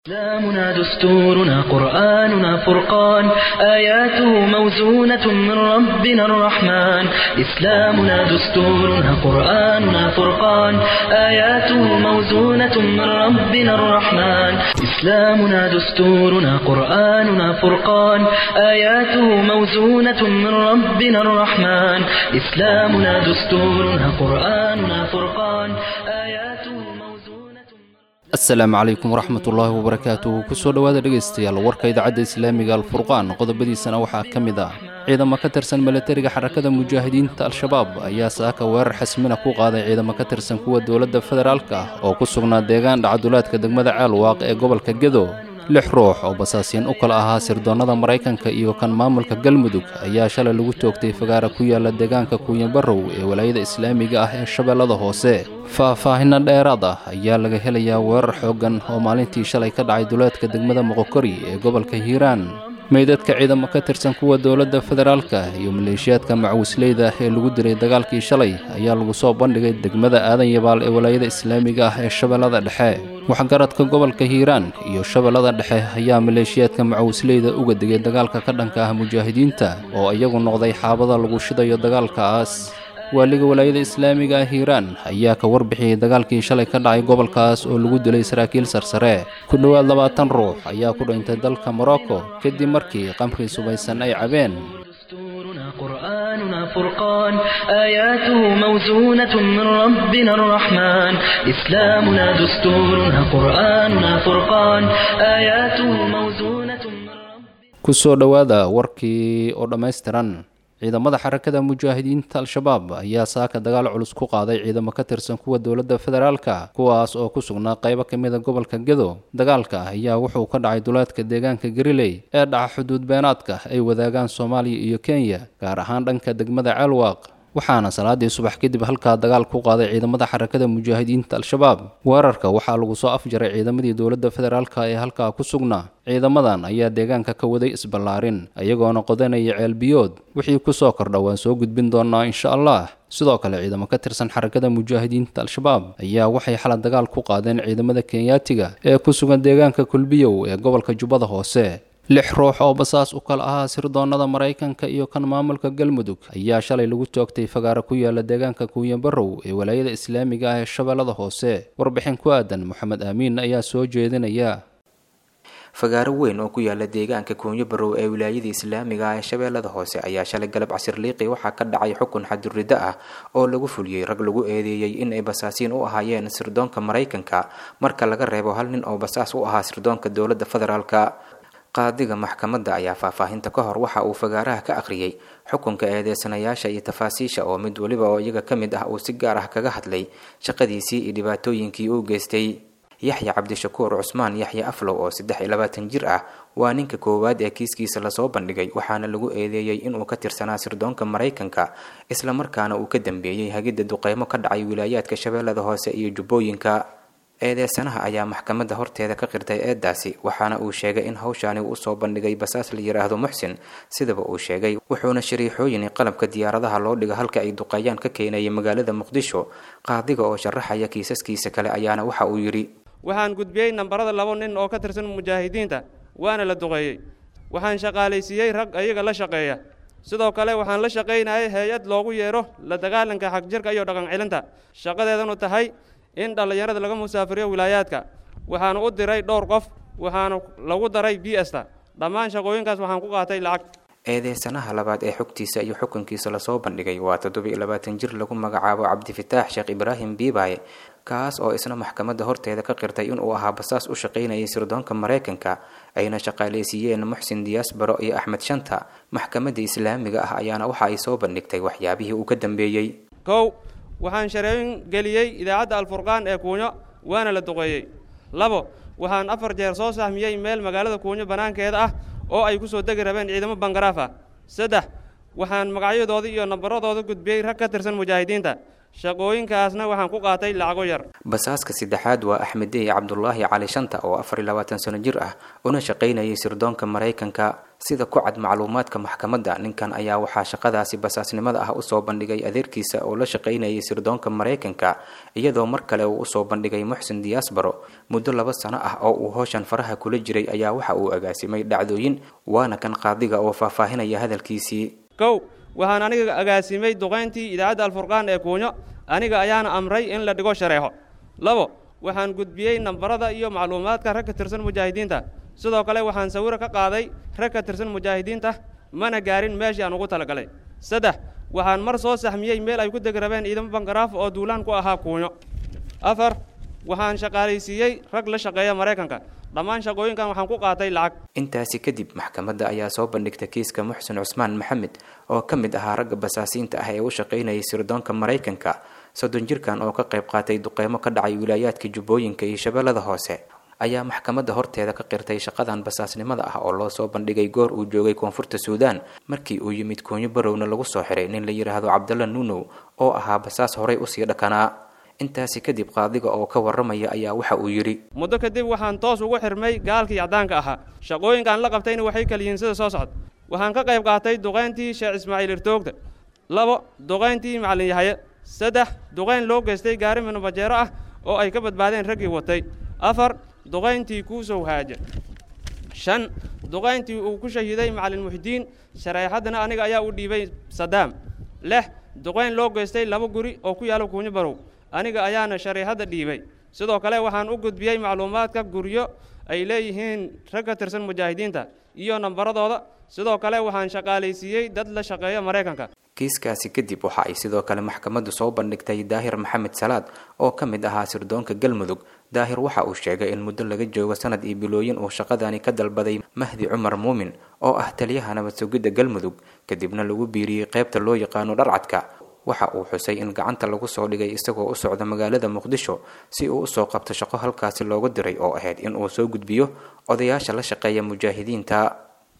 إسلامنا دستورنا قرآننا فرقان آياته موزونة من ربنا الرحمن إسلامنا دستورنا قرآننا فرقان آياته موزونة من ربنا الرحمن إسلامنا دستورنا قرآننا فرقان آياته موزونة من ربنا الرحمن إسلامنا دستورنا قرآننا فرقان آياته موزونة asalaamu calaykum waraxmatullaahi wabarakaatuhu kusoo dhowaada dhegaystayaal warka idaacadda islaamiga alfurqaan qodobadiisana waxaa ka mid ah ciidamo ka tirsan milatariga xarakada mujaahidiinta al-shabaab ayaa saaka weerar xasmina ku qaaday ciidamo ka tirsan kuwa dowladda federaalka ah oo ku sugnaa deegaan dhacdulaadka degmada caalwaaq ee gobolka gedo lix ruux oo basaasiin u kala ahaa sirdoonnada maraykanka iyo kan maamulka galmudug ayaa shalay lagu toogtay fagaara ku yaala deegaanka kuuyanbarow ee walaayada islaamiga ah ee shabeellada hoose faah-faahinno dheeraad ah ayaa laga helayaa weerar xooggan oo maalintii shalay ka dhacay duleedka degmada moqokori ee gobolka hiiraan meydadka ciidamo ka tirsan kuwa dowladda federaalka iyo maleeshiyaadka macawisleyda ee lagu dilay dagaalkii shalay ayaa lagu soo bandhigay degmada aadan yabaal ee walaayada islaamiga ah ee shabeellada dhexe waxgaradka gobolka hiiraan iyo shabeellada dhexe ayaa maleeshiyaadka macawisleyda uga digay dagaalka ka dhanka ah mujaahidiinta oo iyagu noqday xaabada lagu shidayo dagaalkaas waaliga walaayada islaamiga ah hiiraan ayaa ka warbixiyey dagaalkii shalay ka dhacay gobolkaas oo lagu dilay saraakiil sarsare ku dhowaad labaatan ruux ayaa ku dhintay dalka morocco kadib markii qamri subaysan ay cabeen دستورنا قرآننا فرقان آياته موزونة من ربنا الرحمن إسلامنا دستورنا قرآننا فرقان آياته موزونة من ربنا kusoo dhowaada warkii oo dhammaystiran ciidamada xarakada mujaahidiinta al-shabaab ayaa saaka dagaal culus ku qaaday ciidamo ka tirsan kuwa dowladda federaalka kuwaas oo ku sugnaa qaybo ka mida gobolka gedo dagaalka ayaa wuxuu ka dhacay duleedka deegaanka gariley ee dhaca xuduud beenaadka ay wadaagaan soomaaliya iyo kenya gaar ahaan dhanka degmada ceelwaaq waxaana salaadii subax kadib halkaa dagaal ku qaaday ciidamada xarakada mujaahidiinta al-shabaab weerarka waxaa lagu soo afjaray ciidamadii dowladda federaalka ee halkaa ku sugnaa ciidamadan ayaa deegaanka ka waday isballaarin iyagoona qodanaya ceelbiyood wixii kusoo kordha waan soo gudbin doonaa insha allah sidoo kale ciidamo ka tirsan xarakada mujaahidiinta al-shabaab ayaa waxay xalad dagaal ku qaadeen ciidamada kenyaatiga ee ku sugan deegaanka kulbiyow ee gobolka jubbada hoose lix ruux oo basaas u kala ahaa sirdoonnada maraykanka iyo kan maamulka galmudug ayaa shalay lagu toogtay fagaara ku yaala deegaanka kuuyanbarow ee walaayada islaamiga ah ee shabeellada hoose warbixin ku aadan moxamed aamiin ayaa soo jeedinaya fagaaro weyn oo ku yaala deegaanka kuunyo barow ee wilaayada islaamiga ah ee shabeellada hoose ayaa shalay galab casir liiqi waxaa ka dhacay xukun xadurriddo ah oo lagu fuliyey rag lagu eedeeyey in ay basaasiin u ahaayeen sirdoonka maraykanka marka laga reebo hal nin oo basaas u ahaa sirdoonka dowladda federaalka qaadiga maxkamadda ayaa faahfaahinta ka hor waxa uu fagaaraha ka akhriyey xukunka eedeysanayaasha iyo tafaasiisha oo mid weliba oo iyaga ka mid ah uu si gaar ah kaga hadlay shaqadiisii iyo dhibaatooyinkii uu geystay yaxya cabdishakuur cusmaan yaxya aflow oo saddex iyo labaatan jir ah waa ninka koowaad ee kiiskiisa lasoo bandhigay waxaana lagu eedeeyey inuu ka tirsanaa sirdoonka maraykanka islamarkaana uu ka dambeeyey hagidda duqeymo ka dhacay wilaayaadka shabeellada hoose iyo jubbooyinka eedeysanaha ayaa maxkamadda horteeda ka qirtay eedaasi waxaana uu sheegay in hawshaani uu usoo bandhigay basaas la yidhaahdo muxsin sidaba uu sheegay wuxuuna shariixooyin qalabka diyaaradaha loo dhiga halka ay duqeeyaan ka keenayay magaalada muqdisho qaadiga oo sharaxaya kiisaskiisa kale ayaana waxa uu yidhi waxaan gudbiyey nambarada laba nin oo ka tirsan mujaahidiinta waana la duqeeyey waxaan shaqaalaysiiyey rag ayaga la shaqeeya sidoo kale waxaan la shaqaynayay hay-ad loogu yeedho la dagaalanka xagjirka iyo dhaqan celinta shaqadeedanu tahay in dhallinyarada laga musaafiriyo wilaayaadka waxaanu u diray dhowr qof waxaanu lagu daray b sta dhammaan shaqooyinkaas waxaan ku qaatay lacag eedeysanaha labaad ee xogtiisa iyo xukunkiisa lasoo bandhigay waa toddobiyo labaatan jir lagu magacaabo cabdifataax sheekh ibraahim biibaye kaas oo isna maxkamadda horteeda ka qirtay inuu ahaa basaas u shaqaynayay sirdoonka maraykanka ayna shaqaalaysiiyeen muxsin diyaasbaro iyo axmed shanta maxkamadda islaamiga ah ayaana waxa ay soo bandhigtay waxyaabihii uu ka dambeeyey kow waxaan shareeyin geliyey idaacadda alfurqaan ee kuunyo waana la duqeeyey labo waxaan afar jeer soo sahmiyey meel magaalada kuunyo bannaankeeda ah oo ay ku soo degi rabeen ciidamo bangaraaf ah saddex waxaan magacyadooda iyo nambaradooda gudbiyey rag ka tirsan mujaahidiinta shaqooyinkaasna waxaan ku qaatay lacago yar basaaska saddexaad waa axmedey cabdulaahi cali shanta oo afar iyo labaatan sano jir ah una shaqaynayay sirdoonka maraykanka sida ku cad macluumaadka maxkamadda ninkan ayaa waxaa shaqadaasi basaasnimada ah usoo bandhigay adeerkiisa oo la shaqaynayay sirdoonka maraykanka iyadoo mar kale uu usoo bandhigay muxsin diyaasbaro muddo laba sano ah oo uu howshan faraha kula jiray ayaa waxa uu agaasimay dhacdooyin waana kan qaadiga oo faahfaahinaya hadalkiisii kow waxaan aniga agaasimay duqayntii idaacadda alfurqaan ee kuunyo aniga ayaana amray in la dhigo shareexo labo waxaan gudbiyey nambarada iyo macluumaadka rag ka tirsan mujaahidiinta sidoo kale waxaan sawiro ka qaaday rag ka tirsan mujaahidiinta mana gaarin meeshii aan ugu talagalay saddex waxaan mar soo saxmiyey meel ay ku deg rabeen ciidamo bangaraaf oo duulaan ku ahaa kuunyo afar waxaan shaqaalaysiiyey rag la shaqeeya maraykanka dhammaan shaqooyinkan waxaan ku qaatay lacag intaasi kadib maxkamadda ayaa soo bandhigtay kiiska muxsin cusmaan maxamed oo ka mid ahaa ragga basaasiinta ah ee u shaqaynayay sirdoonka maraykanka soddon jirkan oo ka qayb qaatay duqeymo ka dhacay wilaayaadka jubbooyinka iyo shabeellada hoose ayaa maxkamadda horteeda ka qirtay shaqadan basaasnimada ah oo loo soo bandhigay goor uu joogay koonfurta suudaan markii uu yimid koonyo barowna lagu soo xiray nin la yidhaahdo cabdalla nuunow oo ahaa basaas horay usii dhakanaa intaasi kadib qaadiga oo ka warramaya ayaa waxa uu yidhi muddo kadib waxaan toos ugu xirmay gaalkii caddaanka ahaa shaqooyinkaan la qabtayna waxay kala yihiin sida soo socda waxaan ka qayb qaatay duqayntii sheekh ismaaciil irtoogta labo duqayntii macallin yahaye saddex duqayn loo geystay gaari minubajeero ah oo ay ka badbaadeen raggii watay afar duqayntii kuusow haaja shan duqayntii uu ku shahiiday macallin muxdiin shareexaddana aniga ayaa u dhiibay sadaam lix duqayn loo geystay laba guri oo ku yaalla kuunyo barow aniga ayaana shareexadda dhiibay sidoo kale waxaan u gudbiyey macluumaadka guryo ay leeyihiin rag ka tirsan mujaahidiinta iyo nambaradooda sidoo kale waxaan shaqaalaysiiyey dad la shaqeeya maraykanka kiiskaasi kadib waxa ay sidoo kale maxkamaddu soo bandhigtay daahir maxamed salaad oo ka mid ahaa sirdoonka galmudug daahir waxa uu sheegay in muddo laga joogo sanad iyo bilooyin uu shaqadani ka dalbaday mahdi cumar muumin oo ah taliyaha nabad sugidda galmudug kadibna lagu biiriyey qaybta loo yaqaano dharcadka waxa uu xusay in gacanta lagu soo dhigay isagoo u socda magaalada muqdisho si uu usoo qabto shaqo halkaasi looga diray oo ahayd in uu soo gudbiyo odayaasha la shaqeeya mujaahidiinta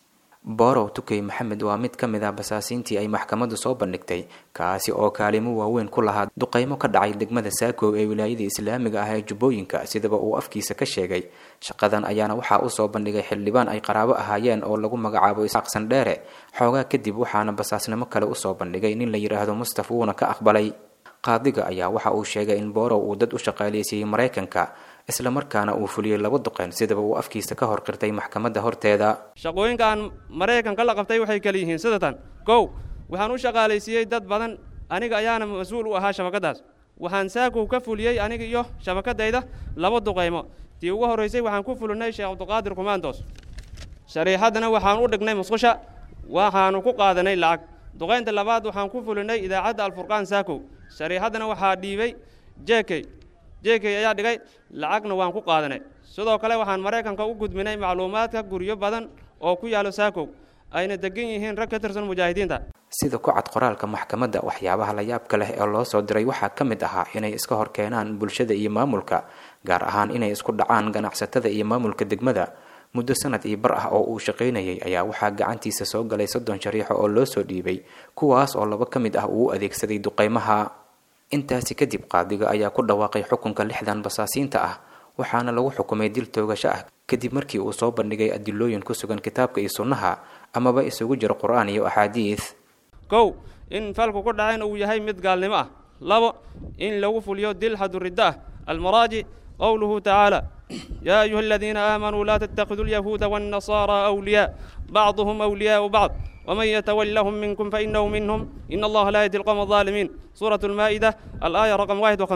borow tukey maxamed waa mid ka mid ah basaasiintii ay maxkamaddu soo bandhigtay kaasi oo kaalimo waaweyn ku lahaa duqeymo ka dhacay degmada saakow ee wilaayada islaamiga ah ee jubbooyinka sidaba uu afkiisa ka sheegay shaqadan ayaana waxaa usoo bandhigay xildhibaan ay qaraabo ahaayeen oo lagu magacaabo isaaq sandheere xoogaa kadib waxaana basaasnimo kale usoo bandhigay nin la yidhaahdo mustaf wuuna ka aqbalay qaadiga ayaa waxa uu sheegay in borow uu dad u shaqaaleysiiyey maraykanka islamarkaana uu fuliyey laba duqeyn sidaba uu afkiisa ka hor qirtay maxkamadda horteeda shaqooyinkaan maraykanka la qabtay waxay kala yihiin sidatan kow waxaan u shaqaalaysiiyey dad badan aniga ayaana mas-uul u ahaa shabakaddaas waxaan saakow ka fuliyey aniga iyo shabakadayda laba duqaymo tii ugu horraysay waxaan ku fulinay sheekh cabdiqaadir kumaandoos shariixaddana waxaan u dhignay musqusha waxaanu ku qaadanay lacag duqaynta labaad waxaan ku fulinay idaacadda alfurqaan saakow shariixaddana waxaa dhiibay jekey jekey ayaa dhigay lacagna waan ku qaadanay sidoo kale waxaan maraykanka u gudbinay macluumaadka guryo badan oo ku yaallo saakow ayna degan yihiin rag ka tirsan mujaahidiinta sida ku cad qoraalka maxkamadda waxyaabaha la yaabka leh ee loo soo diray waxaa ka mid ahaa inay iska hor keenaan bulshada iyo maamulka gaar ahaan inay isku dhacaan ganacsatada iyo maamulka degmada muddo sanad iyo bar ah oo uu shaqaynayay ayaa waxaa gacantiisa soo galay soddon shariixo oo loo soo dhiibay kuwaas oo laba ka mid ah uu u adeegsaday duqaymaha intaasi kadib qaadiga ayaa ku dhawaaqay xukunka lixdan basaasiinta ah waxaana lagu xukumay dil toogasho ah kadib markii uu soo bandhigay adilooyin ku sugan kitaabka iyo sunnaha amaba isugu jiro qur-aan iyo axaadiid kow in falku ku dhacayn uu yahay mid gaalnimo ah labo in lagu fuliyo dil xaduriddo ah almaraajic qowluhu tacaala yaa ayuha aladiina aamanuu laa tattakhiduu alyahuuda waannasaaraa awliyaa bacduhum awliyaau bacd ومن يتولهم منكم فإنه منهم إن الله لا يهدي القوم الظالمين سورة المائدة الآية رقم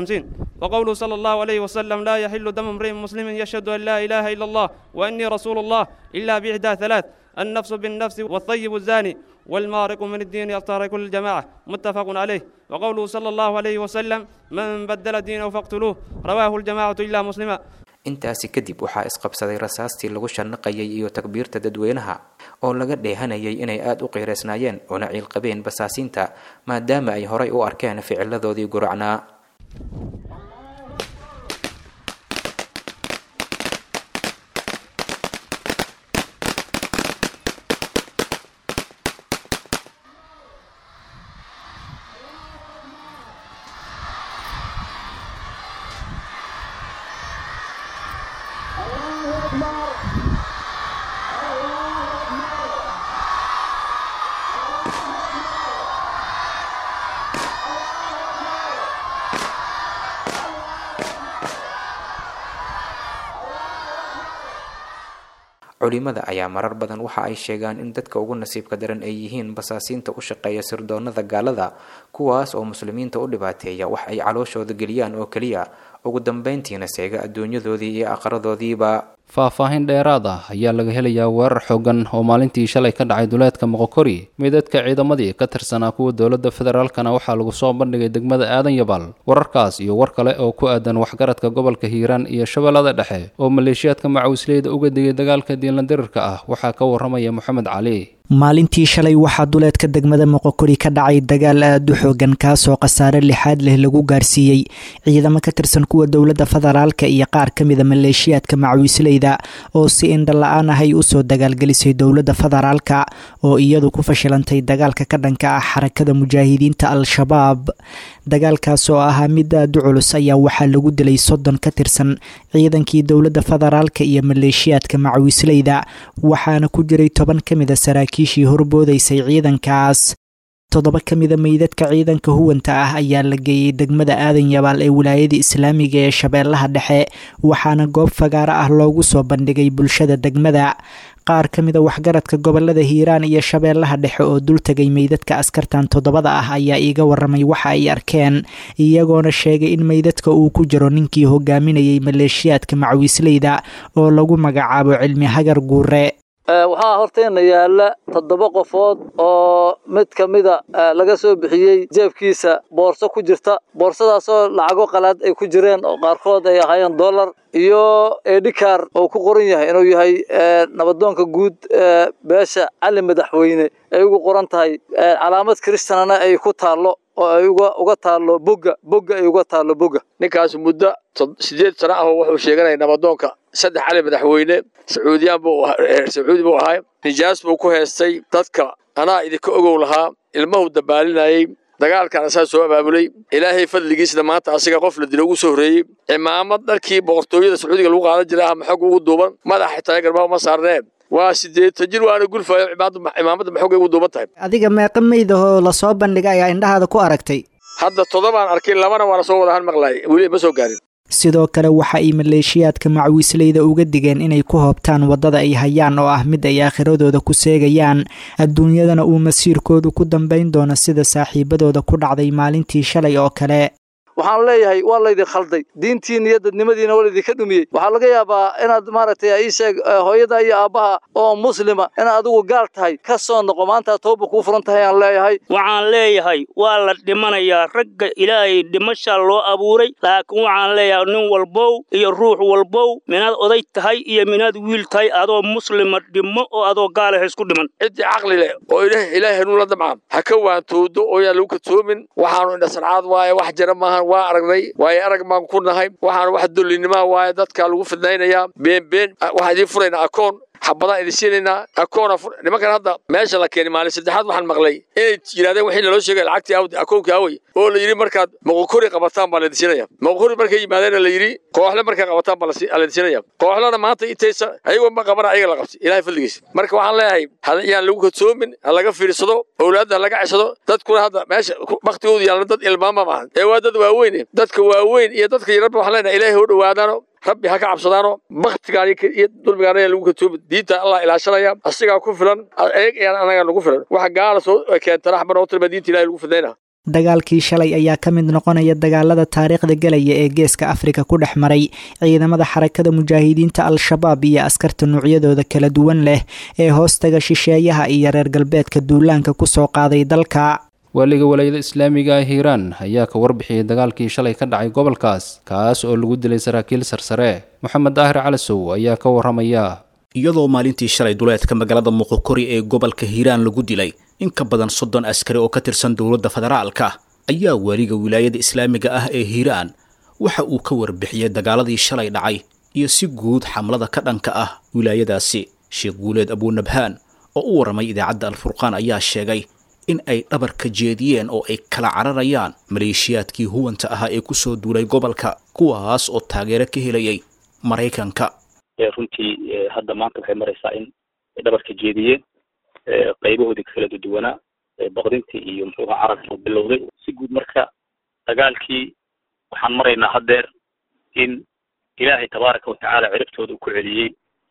51 وقوله صلى الله عليه وسلم لا يحل دم امرئ مسلم يشهد أن لا إله إلا الله وأني رسول الله إلا بإحدى ثلاث النفس بالنفس والطيب الزاني والمارق من الدين يفترق الجماعة متفق عليه وقوله صلى الله عليه وسلم من بدل دينه فاقتلوه رواه الجماعة إلا مسلما intaasi kadib waxaa isqabsaday rasaastii lagu shanaqayay iyo takbiirta dadweynaha oo laga dheehanayay inay aada u qiiraysnaayeen una ciilqabeen basaasiinta maadaama ay horay u arkeen ficiladoodii guracnaa culimada ayaa marar badan waxa ay sheegaan in dadka ugu nasiibka daran ay yihiin basaasiinta u shaqeeya sirdoonada gaalada kuwaas oo muslimiinta u dhibaateeya wax ay calooshooda geliyaan oo keliya ugu dambeyntiina seega adduunyadoodii iyo aqradoodiiba faahfaahin dheeraad ah ayaa laga helayaa weerar xoogan oo maalintii shalay ka dhacay duleedka moqokori meydadka ciidamadii ka tirsanaa kuwa dowladda federaalkana waxaa lagu soo bandhigay degmada aadan yabal wararkaas iyo war kale oo ku aadan waxgaradka gobolka hiiraan iyo shabeellada dhexe oo maleeshiyaadka macawisleyda uga digay dagaalka diinladirirka ah waxaa ka waramaya moxamed cali maalintii shalay waxaa duleedka degmada moqokori ka dhacay dagaal aada u xoogan kaasoo khasaare lixaad leh lagu gaarsiiyey ciidamo ka tirsan kuwa dowladda federaalka iyo qaar ka mida maleeshiyaadka macawisleyda oo si indhala-aan ah ay usoo dagaalgelisay dowladda federaalka oo iyadu ku fashilantay dagaalka ka dhanka ah xarakada mujaahidiinta al-shabaab dagaalkaas oo ahaa mid aada u culus ayaa waxaa lagu dilay soddon ka tirsan ciidankii dowladda federaalka iyo maleeshiyaadka macawisleyda waxaana ku jiray toban ka mida saraakiishii horboodaysay ciidankaas toddoba ka mida meydadka ciidanka huwanta ah ayaa la geeyey degmada aadan yabaal ee wilaayada islaamiga ee shabeellaha dhexe waxaana goob fagaaro ah loogu soo bandhigay bulshada degmada qaar ka mida waxgaradka gobolada hiiraan iyo shabeellaha dhexe oo dul tegay meydadka askartan toddobada ah ayaa iiga waramay waxa ay arkeen iyagoona sheegay in meydadka uu ku jiro ninkii hogaaminayay maleeshiyaadka macawiisleyda oo lagu magacaabo cilmi hagar guure waxaa horteena yaalla toddoba qofood oo mid ka mida laga soo bixiyey jeebkiisa boorso ku jirta boorsadaasoo lacago qalaad ay ku jireen oo qaarkood ay ahaayeen dollar iyo edhikar oo ku qoran yahay inuu yahay nabadoonka guud beesha cali madaxweyne ay ugu qoran tahay calaamad kristanana ay ku taallo oo ay uga taallo bogga bogga ay uga taallo bogga ninkaas muddo sideed sano ah wuxuu sheeganaya nabadoonka saddex cali madaxweyne sacuudiyaan buu sacuudi buu ahaa nijaas buu ku heestay dadka anaa idinka ogow lahaa ilmahu dabaalinayey dagaalkan asaa soo abaabulay ilaahay fadligiisna maanta asiga qof la dilo ugu soo horreeyey cimaamad dharkii boqortooyada sacuudiga lagu qaadan jiray ama xog ugu duuban madax xitaa garbaha uma saarneen waa sideetan jir waana gulfayo cimaamadda maxogay ugu duuban tahay adiga meeqa meydahoo lasoo bandhiga ayaa indhahaada ku aragtay hadda toddobaan arkay labana waana soo wada han maqlaay weli ma soo gaarin sidoo kale waxa ay maleeshiyaadka macawiisleyda uga digeen inay ku hoobtaan waddada ay hayaan oo ah mid ay aakhiradooda ku seegayaan adduunyadana uu masiirkoodu ku dambayn doono sida saaxiibadooda ku dhacday maalintii shalay oo kale waxaan leeyahay waa laydin khalday diintiina iyo dadnimadiina waa laydinka dhumiyey waxaa laga yaabaa inaad maaragtay ii sheeg hooyada iyo aabbaha oo muslima inaad adigu gaal tahay ka soo noqo maanta tooba kuu furan tahay aan leeyahay waxaan leeyahay waa la dhimanayaa ragga ilaahay dhimashaa loo abuuray laakiin waxaan leeyahay nin walbow iyo ruux walbow minaad oday tahay iyo minaad wiil tahay adoo muslima dhimo oo adoo gaala ha isku dhiman ciddii caqli leh oo ilaahay hanuun la damca ha ka waantoodo oo yaan lagu kadsoomin waxaanu indhasancaad waaye wax jira maahan waa aragnay waaye arag baan ku nahay waxaan wax dullinnimaa waaye dadka lagu fidnaynayaa been been waxaan idiin furaynaa akoon xabadaan idin siinaynaa akoona nimankan hadda meesha la keenay maalin saddexaad waxaan maqlay inay yidhahdeen wixii naloo sheegay lacagtii awdi akoonkii awey oo la yidhi markaad moqokori qabataan baa laydin siinaya moqokori markay yimaadeen la yidhi kooxle markay qabataan baa laydin siinaya kooxlena maanta intaysa ayagoo ma qabana ayaga la qabtay ilaahay fadligiisa marka waxaan leeyahay yaan lagu kadsoomin ha laga fiirsado owlaadda ha laga ceshado dadkuna hadda meesha baktigoodu yaalna dad ilmaama maahan ee waa dad waaweyn dadka waaweyn iyo dadka yararba waxaan leenahay ilaahay hoo dhowaadaano rabbi ha ka cabsadaano baktigaan iyo dulmigaan ayaa lagu katoomi diinta allah ilaashanaya asigaa ku filan eeg ayaan anagaa nagu filan waxa gaala soo keentana xaba noo tirma diinta ilahay lagu fidnayna dagaalkii shalay ayaa ka mid noqonaya dagaalada taariikhda gelaya ee geeska afrika ku dhex maray ciidamada xarakada mujaahidiinta al-shabaab iyo askarta noocyadooda kala duwan leh ee hoostaga shisheeyaha iyo reer galbeedka duulaanka kusoo qaaday dalka waaliga walaayada islaamiga ah hiiraan ayaa ka warbixiyey dagaalkii shalay ka dhacay gobolkaas kaas oo lagu dilay saraakiil sarsare moxamed daahir calasow ayaa ka waramaya iyadoo maalintii shalay duleedka magaalada muqokori ee gobolka hiiraan lagu dilay in ka badan soddon askari oo ka tirsan dowladda federaalka ayaa waaliga wilaayada islaamiga ah ee hiiraan waxa uu ka warbixiyey dagaaladii shalay dhacay iyo si guud xamlada ka dhanka ah wilaayadaasi sheekh guuleed abuunabhaan oo u warramay idaacadda alfurqaan ayaa sheegay in ay dhabarka jeediyeen oo ay kala cararayaan maleeshiyaadkii huwanta ahaa ee kusoo duulay gobolka kuwaas oo taageero ka helayay maraykanka runtii hadda maanta waxay maraysaa in ay dhabarka jeediyeen qaybahoodii kala duduwanaa baqdintii iyo muxuuha carabka bilowday si guud marka dagaalkii waxaan maraynaa haddeer in ilaahay tabaaraka watacaala ciribtooda uu ku celiyey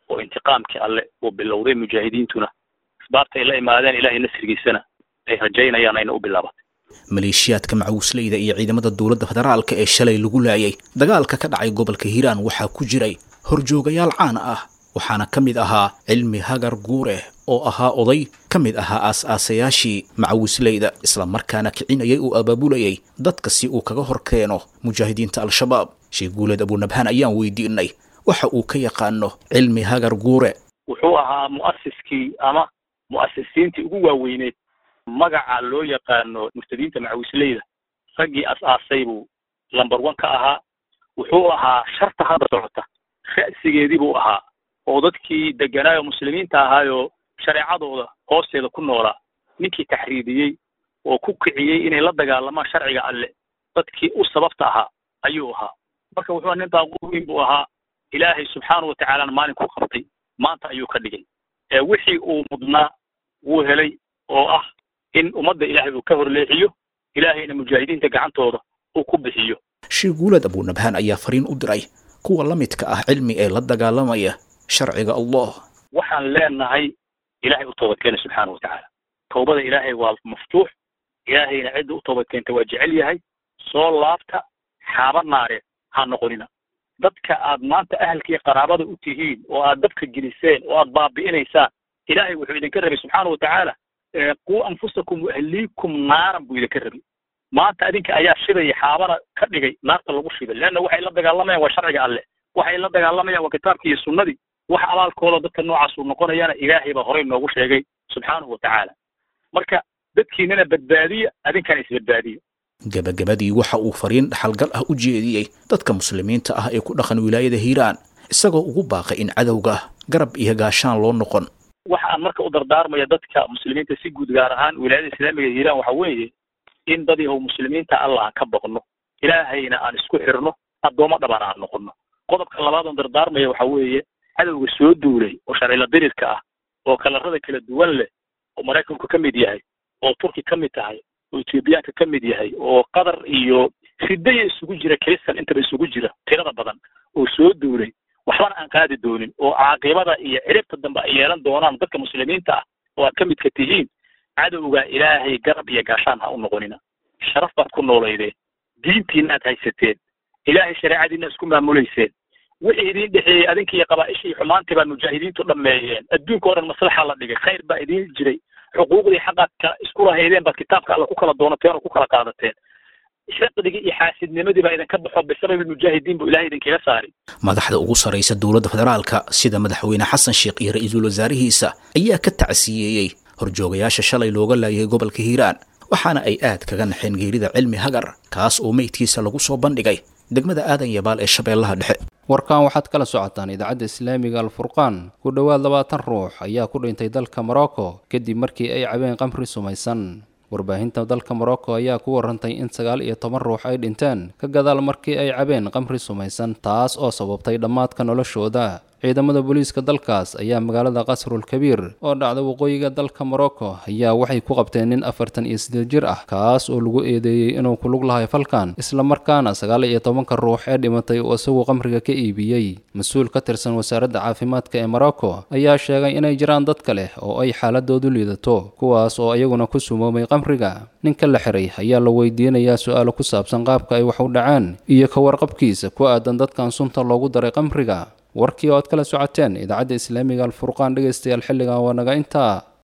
oo intiqaamkii alle uu bilowday mujaahidiintuna asbaabta ay la imaadeen ilaahay nasrigiisana ay rajaynayaan ayna u bilaabatay maleeshiyaadka macawisleyda iyo ciidamada dowladda federaalka ee shalay lagu laayay dagaalka ka dhacay gobolka hiiraan waxaa ku jiray horjoogayaal caan ah waxaana ka mid ahaa cilmi hagar guure oo ahaa oday ka mid ahaa aas-aasayaashii macawisleyda islamarkaana kicinayay uu abaabulayay dadka si uu kaga hor keeno mujaahidiinta al-shabaab sheekh guuleed abunabhaan ayaan weydiinay waxa uu ka yaqaano cilmi hagar guure wuxuu ahaa mu'asiskii ama mu'asisiintii ugu waaweyneed magaca loo yaqaano murtadiinta macawisleyda raggii as-aasay buu lamber one ka ahaa wuxuu ahaa sharta hadda socota ra'sigeedii buu ahaa oo dadkii deganaayo muslimiinta ahaayoo shareecadooda hoosteeda ku noolaa ninkii taxriidiyey oo ku kiciyey inay la dagaalamaan sharciga alle dadkii u sababta ahaa ayuu ahaa marka wuxuu nin daaquweyn buu ahaa ilaahay subxaana watacaalana maalin ku qabtay maanta ayuu ka dhigay ee wixii uu mudnaa wuu helay oo ah in ummadda ilaahay uu ka horleexiyo ilaahayna mujaahidiinta gacantooda uu ku bixiyo sheekh guuleed abunabhaan ayaa fariin u diray kuwa la midka ah cilmi ee la dagaalamaya sharciga allah waxaan leenahay ilaahay u toobadkeena subxaana watacaala towbada ilaahay waa maftuux ilaahayna cidda u toobadkeenta waa jecel yahay soo laabta xaaba naareed ha noqonina dadka aad maanta ahalkiiyo qaraabada u tihiin oo aad dabka geliseen oo aad baabi'inaysaan ilaahay wuxuu idinka rabay subxaana watacaala quu anfusakum waahliikum naaran buu idinka rabay maanta adinka ayaa shidaya xaabana ka dhigay naarta lagu shiday leanna waxay la dagaalamayaan waa sharciga alle waxay la dagaalamayaan waa kitaabkii iyo sunnadii wax abaalkooda dadka noocaas uu noqonayana ilaahay baa horey noogu sheegay subxaanahu watacaala marka dadkiinana badbaadiya adinkana isbadbaadiya gebagabadii waxa uu fariin dhaxalgal ah u jeediyey dadka muslimiinta ah ee ku dhaqan wilaayada hiiraan isagoo ugu baaqay in cadowga garab iyo gaashaan loo noqon waxa aan marka u dardaarmaya dadka muslimiinta si guud gaar ahaan wilaayada islaamiga hiiraan waxa weeye in dad yahow muslimiinta allah aan ka baqno ilaahayna aan isku xirno addoommo dhaban aan noqono qodobka labaad oon dardaarmaya waxa weeye cadowga soo duulay oo sharcila dirirka ah oo kalarada kala duwan leh oo maraykanku ka mid yahay oo turki ka mid tahay oo etoobiyaanka ka mid yahay oo qatar iyo ridaya isugu jira kristan intaba isugu jira tirada badan oo soo duulay waxbana aan qaadi doonin oo caaqibada iyo ciribta dambe ay yeelan doonaan dadka muslimiinta ah oo aad ka midka tihiin cadowga ilaahay garab iyo gaashaan ha u noqonina sharaf baad ku noolaydeen diintiina aad haysateen ilaahay shareecadiina isku maamulayseen wixii idin dhexeeyey adinka iyo qabaaisha iyo xumaantii baa mujaahidiintu dhameeyeen adduunka o dhan maslaxa la dhigay khayr baa idin jiray xuquuqdii xaqaad ka isku lahaydeen baad kitaabka alla ku kala doonateen oo ku kala qaadateen xiqdigii iyo xaasidnimadii baa idinka baxo bisababi mujaahidiin buu ilahay idinkaga saari madaxda ugu sarraysa dowladda federaalka sida madaxweyne xasan sheekh iyo ra-iisul wasaarihiisa ayaa ka tacsiyeeyey horjoogayaasha shalay looga laayay gobolka hiiraan waxaana ay aad kaga naxeen geerida cilmi hagar kaas oo meydkiisa lagu soo bandhigay degmada aadan yabaal ee shabeellaha dhexe warkan waxaad kala socotaan idaacadda islaamiga alfurqaan ku dhowaad labaatan ruux ayaa ku dhintay dalka morocco kadib markii ay cabeen qamri sumaysan warbaahinta dalka morocco ayaa ku warantay in sagaal iyo toban ruux ay dhinteen ka gadaal markii ay cabeen qamri sumaysan taas oo sababtay dhammaadka noloshooda ciidamada booliiska dalkaas ayaa magaalada qasrul kabiir oo dhacda waqooyiga dalka morocco ayaa waxay ku qabteen nin afartan iyo sideed jir ah kaas oo lagu eedeeyey inuu ku lug lahay falkan islamarkaana sagaal iyo tobanka ruux ee dhimatay oo isagu qamriga ka iibiyey mas-uul ka tirsan wasaaradda caafimaadka ee morocco ayaa sheegay inay jiraan dad kale oo ay xaaladoodu liidato kuwaas oo iyaguna ku sumoomay qamriga ninka la xiray ayaa la weydiinayaa su-aalo ku saabsan qaabka ay wax u dhaceen iyo ka warqabkiisa ku aadan dadkan sunta loogu daray qamriga warkii oo aad kala socoteen idaacadda islaamiga alfurqaan dhegaystayaal xilligan waa naga intaa